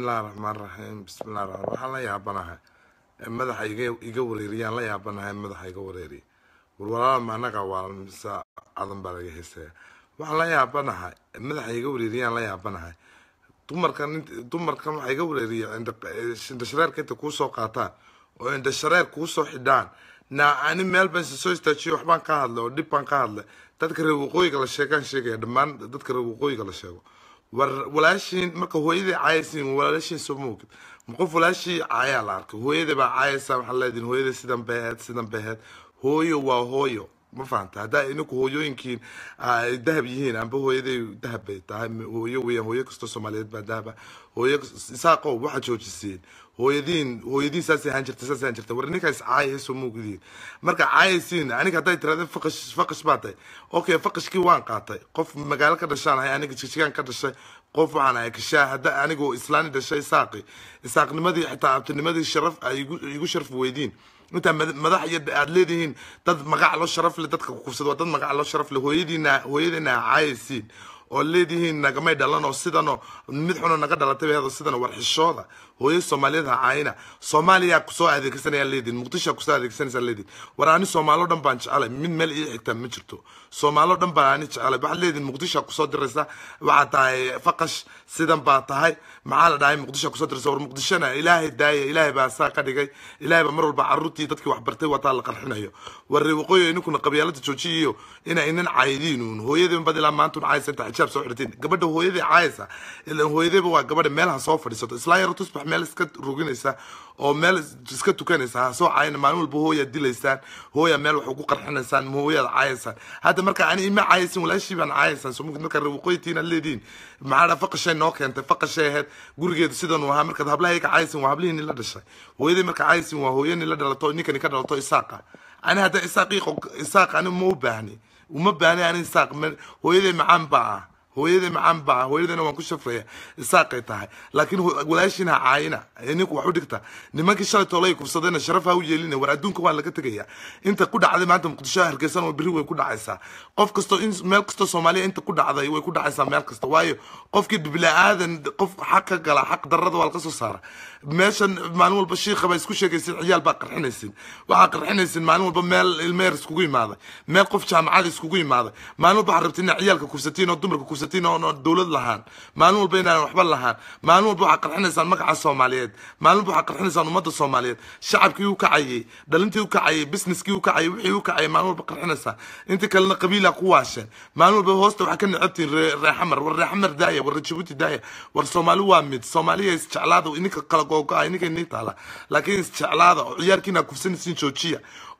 bismillahi raxmaan raxiim bismillahi raxmaan waxaan la yaabanahay madaxa iga iga wareeriyaan la yaabanahay madaxa iga wareeriya warwalaala ma anaga waa mise cadan baa laga heesaya waxaan la yaabanahay madaxa iga wareeriyaan la yaabanahay dumarkan dumarkan waxaa iga wareeriya indhashareerka inta kuusoo qaataan oo indhashareer kuusoo xidhaan na ani meel baan soo istaajiyo waxbaan ka hadlay oo dhib baan ka hadlay dadka reer waqooyiga la sheegaan sheegaya dhammaan dadka reer waqooyiga la sheego war walaashiin marka hooyadii caayasiin walaashiin soo moogid ma qof walaashii caayaa la arkay hooyadii baa caayaysaa waxaa leedihin hooyadii sidan beheed sidan beheed hooyo waa hooyo ma fahanta haddaa ininku hooyooyinkiin ay dahab yihiin amba hooyaday dahab bay tahay hooyo weeyaan hooyo kastoo soomaaliyeed baa dahaba hooyo isaaqow waxaad joojiseen hooyadiin hooyadiin saasay ahaan jirta saasay ahaan jirta war ninkaas caaya soo muugidiin marka caayaysiin aniga hadday tirahdeen faqash faqash baa tahay okay faqashkii waan qaatay qof magaalo ka dhashaan ahay aniga jigjigaan ka dhashay qof waxaan ahay kashaa hadda anigoo islaani dhashay isaaqi isaaqnimadii xitaa abtinimadii sharaf ay igu igu sharaf weydiin intaa madax iyo aad leedihiin dad magac loo sharaf leh dadka kufsada waa dad magac loo sharaf leh hooyadiina hooyadiina caayaysiin oo leedihiin nagamay dhalan oo sidanoo mid xuno naga dhalatay bay hado sidan war xishooda hooyo soomaaliyeed ha caayina soomaaliya kusoo adeegsanaya leediin muqdisho kusoo adeegsanaysa leediin war ani soomaalo dhan baan jecelay mid meel ii xigtaa ma jirto soomaalo dhan baan ani jecelay waxaad leediin muqdisho kusoo diraysa waxaad tahay faqash sidan baa tahay maxaa la dhahay muqdisho kusoo diraysa war muqdishona ilaahay daaya ilaahay baa saa ka dhigay ilaahay baa mar walba caruurtii dadkii wax bartay wataa la qarxinayo war reer waqooyi ininkuna qabyaalada joojiyiyo ina inan caayidiin uun hooyadii bad ilaa maanta un caayisa inta xijaab soo xidhatiin gabadha hooyadii caayisa ilan hooyadayba waa gabadha meelaha soo fadhiisato islaa yaro tusbax meel iska ruginaysa oo meel iska tukanaysa ha soo caayina maalin walba hooyaad dilaysaan hooya meel wax ugu qarxinaysaan ma hooyaad caayaysaan hadda marka ani ima caayaysin walaashii baan caayaysaan soo mugid marka reer waqooyitiin aad leediin maxaa dha faqashay noo keentay faqashay ahayd gurigeedu sidan uu ahaa markaad hablaha ka caayaysin waa hablihii nila dhashay hooyadii marka caayaysin waa hooyo nila dhalato ninkani ka dhalato isaaqa ani hadda isaaq isaaq ani ma u baahni uma baahni ani isaaq hooyaday macaan baa ah hooyaday macaan baa hooyadayna waan ku shafraya isaaqay tahay laakiin walaashiin ha caayina ninku wax u dhigta nimankii shalay toolay kufsadayna sharaf ha u yeelina war adduunka waa laga tegaya inta ku dhacday maanta muqdisho hargeysan oo berri way ku dhacaysaa qof kastoo in meel kastoo soomaaliya inta ku dhacday way ku dhacaysaa meel kasta waayo qofkii bilaadan qof xaq ka gala xaq darrada waa laga soo saara meeshan maalin walba shiikha baa isku sheegaysin ciyaal baa qarxinaysin waxaa qarxinaysin maalin walba meel ilmeer iskugu imaaday meel qof jaamacada iskugu imaaday maalin walba waxaad rabtiin inaad ciyaalka kufsatiin oo dumarka kufsatiin oo dowlad lahaan maalin walba inaan waxba lahaan maalin walba waxaad qarxinaysaan magaca soomaaliyeed maalin walba waxaad qarxinaysaan ummadda soomaaliyeed shacabkii u kacayay dhalintii u kacayay businesskii u kacayay wixii u kacayay maalin walba qarxinaysaan inta kalena qabiilaa ku waasheen maalin walba hoosta waxaa ka necabtiin reexamar war reexamar daaya war jabuuti daaya war soomaali waa mid soomaaliya isjeclaada ininka kala googo-a ininka inii taala laakiin isjeclaada oo ciyaarkiina kufsanaysiin joojiya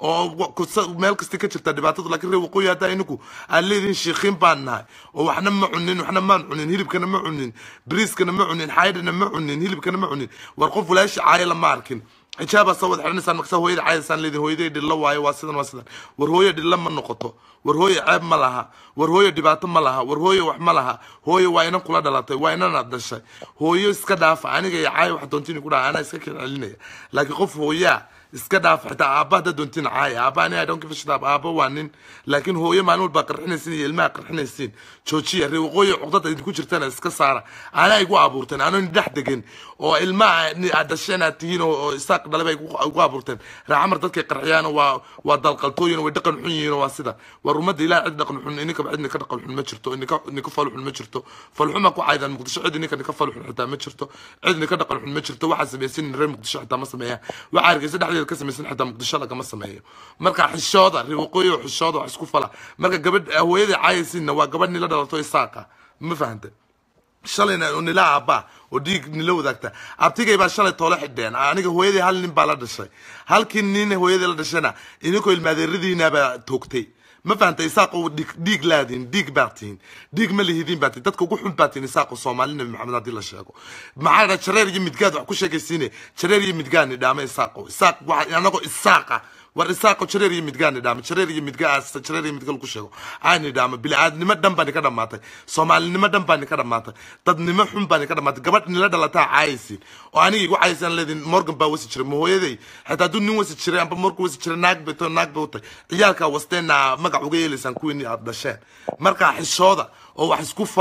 oo meel kasta ka jirta dhibaatadu laakiin reer waqooyi haddaa ininku aad leedihin shiikhiin baan nahay oo waxna ma cunin waxna maan cunin hilibkana ma cunin bariiskana ma cunin xaydhana ma cunin hilibkana ma cunin war qof walaashi caaya lama arkin xijaabaa soo wada xidhanaysaan markasa hooyada caayasaan leedin hooyaday dhilla waayo waa sidan waa sidan war hooyo dhilla ma noqoto war hooyo ceeb ma laha war hooyo dhibaato ma laha war hooyo wax ma laha hooyo waa inan kula dhalatay waa inan aad dhashay hooyo iska dhaafa aniga iyo caayo wax doontiin ku dhaha anaa iska keen celinaya laakiin qof hooyaa iska dhaafa xitaa aabba hadda doontiin caaya aabba ani i don't give a shit aabba waa nin laakiin hooyo maalin walbaa qarxinaysiin iyo ilmaha qarxinaysiin joojiya reer waqooyi cuqdada idinku jirtana iska saara anaa igu abuurteen anoo dhex degan oo ilmaha aad dhasheen aad tihiin oo isaaq dhalay bay igu abuurteen raacamar dadkay qarxiyaan waa waa dalqaltooyin way dhaqan xun yihiin waa sida war ummadda ilaah cid dhaqan xun ininka cid nika dhaqan xun ma jirto ininka nika fal xun ma jirto fal xuma ku caydaan muqdisho cid ininka nika fal xun xitaa ma jirto cid nika dhaqan xun ma jirto waxaa samaysin reer muqdisho xitaa ma sameeyaan waxaa hargeysa dhexdeeda ka samaysan xitaa muqdisho lagama sameeyo marka xishooda reer waqooyi oo xishooda wax isku fala marka gabadh hooyadii caayaysiinna waa gabadh nila dhalato isaaqa ma fahantay shalayna nila aabba oo dhiig nila wadaagta abtigay baa shalay toole xidheen aniga hooyadii hal nin baa la dhashay halkii nin hooyadii la dhashayna idinkoo ilmaadeeradiinabaa toogtay ma fahantay isaaqo dhiig laadiin dhiig baa tihiin dhiig ma lihidiin baa tihiin dadka ugu xun baa tihiin isaaqo soomaali nabi maxamed haddii la sheego maxaa dha jareer iyo midgaad wax ku sheegaysiine jareer iyo midgaad ni dhaama isaaqo isaaq waxa anagoo isaaqa war isaaqo jareer iyo midgaan idhaama jareer iyo midgaas jareer iyo midga lagu sheego aan idhaama bili-aadnimo dhan baa nika dhamaatay soomaalinimo dhan baa nika dhamaatay dadnimo xun baa nika dhamaatay gabadh nila dhalataa caayaysiin oo aniga igu caayaysan leedin morgan baa wasi jiray mahooyaday xitaa hadduu nin wasi jiray amba morgan wasi jiray naag bay to naag bay u tahay ciyaalkaa wasteenna magac uga yeelaysaan kuwiini aad dhasheen markaa xishooda oo wax isku fala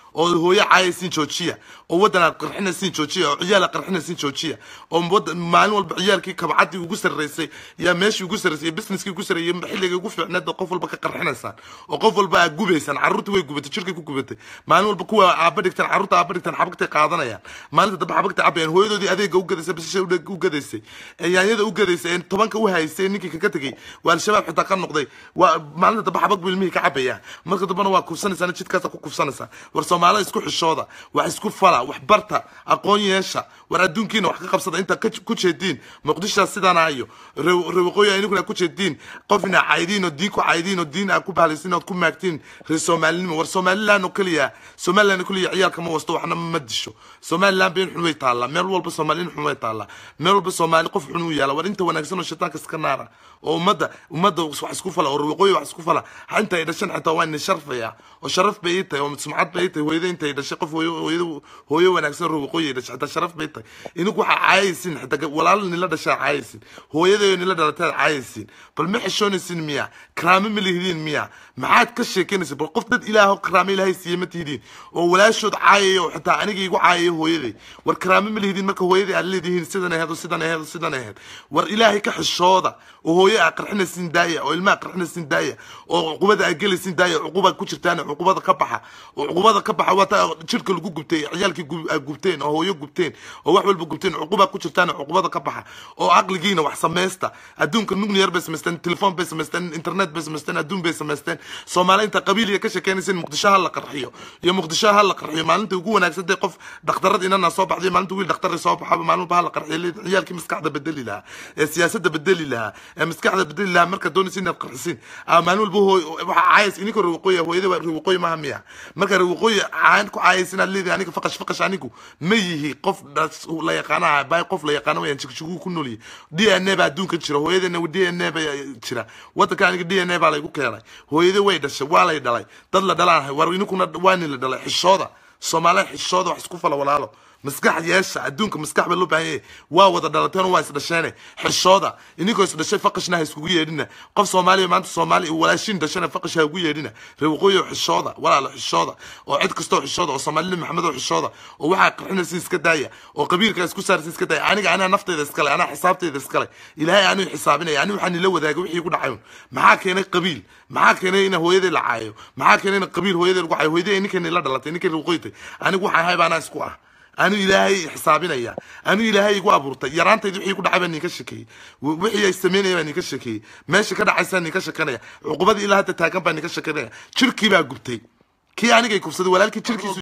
oo hooyo caayaysiin joojiya oo waddan aad qarxinaysiin joojiya oo ciyaal aad qarxinaysiin joojiya oo waddan maalin walba ciyaalkii kabcaddii ugu sarreysay yaa meeshii ugu sarreysay iyo businesskii ugu sarreeyay xilligii ugu fiicneed oo qof walba ka qarxinaysaan oo qof walba aad gubaysaan carruurtii way gubatay jirkay ku gubatay maalin walba kuwa aaba dhigtaan carruurta aaba dhigtaan xabagtay qaadanayaan maalinta dambe xabagtay cabayaan hooyadoodii adeega u gadaysay basasha u gadaysay ee yaanyada u gadaysay ee tobanka u haysay ninkii kaga tegey waa al-shabaab xitaa ka noqday waa maalinta dambe xabag buu ilmihii ka cabayaan marka dambena waa kufsanaysaan jidkaasa ku kufsanaysaan war soomaalida isku xishooda wax isku fala wax barta aqoon yeesha war adduunkiina wax ka qabsada intaa ku jeediin muqdishaa sidaana iyo rewaqooyi ininkuna ku jeediin qofna caydiin oo diin ku caydiin oo diin aa ku bahlaysiin ood ku maagtiin reer soomaalinimo war somaliland oo keliya somaliland oo keliya ciyaalka ma wasto waxna ma disho somaliland been xun way taallaa meel walba soomaalin xun way taallaa meel walba soomaali qof xun u yaala war inta wanaagsan oo shaytaanka iska naara oo ummadda ummadda wax isku fala oo rewaqooyi wax isku fala inta ay dhashan xitaa waa ina sharfaya oo sharaf bay ii tahay oo sumcad bay ii tahay hooyada inta ay dhashay qof hooyada hooyo wanaagsan rewaqooyi ay dhashay xitaa sharaf bay tahay ininku waxaa caayaysiin xitaa walaal nila dhashaa caayaysiin hooyadayo nila dhalataad caayaysiin bal ma xishoonaysiin miya karaamo ma lihidiin miya maxaad ka sheekeynaysa bal qof dad ilaaho karaamo ilaahay siiye ma tihidiin oo walaashood caayaya oo xitaa aniga igu caayaya hooyaday war karaamo ma lihidiin marka hooyadii aad leedihiin sidan aheed oo sidan aheed oo sidan aheed war ilaahay ka xishooda oo hooyo aad qarxinaysiin daaya oo ilmaha qarxinaysiin daaya oo cuqubada aad gelaysiin daaya cuqubaad ku jirtaan cuqubada ka baxa oo cuqubada ka baxa waata jirka lagu gubtay ciyaalkii aad gubteen oo hooyo gubteen oo wax walba gubteen cuqubaad ku jirtaan cuqubada ka baxa oo caqligiina wax samaysta adduunka nuclear bay samaysteen telefoon bay samaysteen internet bay samaysteen adduun bay samaysteen soomaali inta qabiiliga ka sheekeynaysa in muqdisho ha la qarxiyo iyo muqdisho ha la qarxiyo maalinta ugu wanaagsan dee qof dhakhtarad inana soo baxday maalinta wiil dhakhtar soo baxaba maalin walba ha la qarxiyo ciyaalkii maskaxda bedeli lahaa ee siyaasadda bedeli lahaa ee maskaxda bedeli lahaa marka doonaysa inaad qarxisiin maalin walba waxa caayas ininka rewaqooyi hooyada waa rewaqooyi maaha miya marka rewaqooyi caan ku caayas inaad leedahay aniga faqash faqash anigu ma yihi qof la yaqaanaha bay qof la yaqaano wayaan jigshigu ku noolyihi d n a baa adduunka jira hooyadeena d n a baa jira wadanka aniga d n a baa laygu keenay hooyada way dhashay waa lay dhalay dad la dhalaan war ininkuna waani la dhalay xishooda soomaaliya xishooda wax isku fala walaalo maskax yeesha adduunka maskax baa loo baahan yahay waa wada dhalateen waa isdhasheene xishooda ininkoo isdhashay faqashna ha iskugu yeedhina qof soomaaliya maanta soomaali walaashin dhashana faqash ha ugu yeedhina reewaqooyi xishooda walaalo xishooda oo cid kastoo xishooda oo soomaalida maxamed oo xishooda oo waxaa qarxinaysa iska daaya oo qabiilka isku saarsa iska daaya aniga anaa nafteyda iskale anaa xisaabteyda iskale ilaahay anuu xisaabinaya ani waxaan ila wadaaga wixii ku dhacayn maxaa keenay qabiil maxaa keenay ina hooyadii la caayo maxaa keenay in qabiil hooyadii lagu caayo hooyadii ninkan la dhalatay ninkan reewaqooyitay anigu waxaan ahay baanaa isku ah anu ilaahay xisaabinaya anu ilaahay igu abuurtay yaraantaydi wixii ku dhacay baa ninka shekeeyey wixii ay sameynaya baa ninka shekeeyey meesha ka dhacaysaa ninka shekanaya cuqubadii ilaa hadda taagan baa ninka shekanaya jirkii baa gubtay kii anigay kubsaday walaalkii jirkiisu